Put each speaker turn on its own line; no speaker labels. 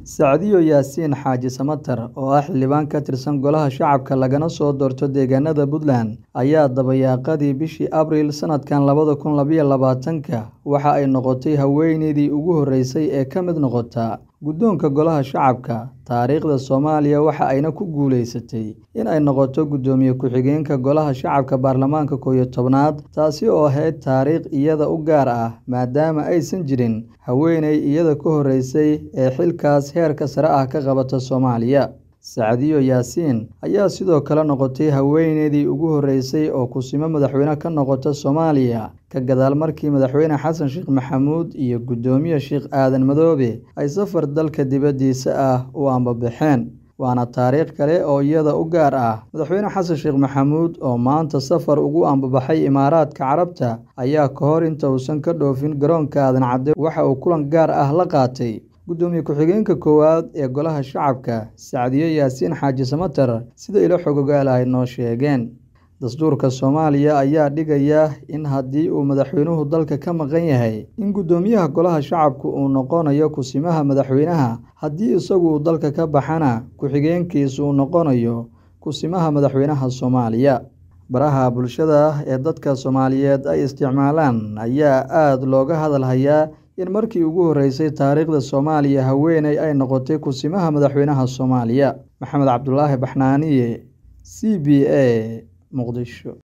Sacdiyo Yaasiin Xaaji Samatar oo ah xildhibaan ka tirsan Golaha Shacabka lagana soo doorto deegaanada Puntland ayaa dabayaaqadii bishii Abriil sanadkan labada kun labaiyo labaatanka waxa ay noqotay haweeneydii ugu horeysay ee ka mid noqota guddoonka Golaha Shacabka taariikhda Soomaaliya waxa ayna ku guuleysatay in ay noqoto guddoomiye ku-xigeenka Golaha Shacabka baarlamaanka koow iyo tobnaad taasi oo ahayd taariikh iyada u gaar ah maadaama aysan jirin haweeney iyada ka horeysay ee xilkaas heerka sare ah ka qabata Soomaaliya Sacdiyo Yaasiin ayaa sidoo kale noqotay haweeneydii ugu horeysay oo kusimo madaxweyne ka noqota Soomaaliya ka gadaal markii madaxweyne xasan sheekh maxamuud iyo guddoomiye sheekh aadan madoobe ay safar dalka dibaddiisa ah u ambabaxeen waana taariikh kale oo iyada u gaar ah madaxweyne xasan sheekh maxamuud oo maanta safar ugu ambabaxay imaaraadka carabta ayaa ka hor inta uusan ka dhoofin garoonka aadan cadde waxa uu kulan gaar ah la qaatay guddoomiye ku-xigeenka koowaad ee golaha shacabka sacdiyo yaasiin xaaji samatar sida ilo xogogaal ay noo sheegeen dastuurka soomaaliya ayaa dhigaya in haddii uu madaxweynuhu dalka ka maqan yahay in guddoomiyaha golaha shacabku uu noqonayo kusimaha madaxweynaha haddii isagu uu dalka ka baxana ku-xigeenkiisu uu noqonayo kusimaha madaxweynaha soomaaliya baraha bulshada ee dadka soomaaliyeed ay isticmaalaan ayaa aada looga hadal hayaa in markii ugu horeysay taariikhda soomaaliya haweeney ay noqotay kusimaha madaxweynaha soomaaliya maxamed cabdulaahi baxnaaniye c b a muqdisho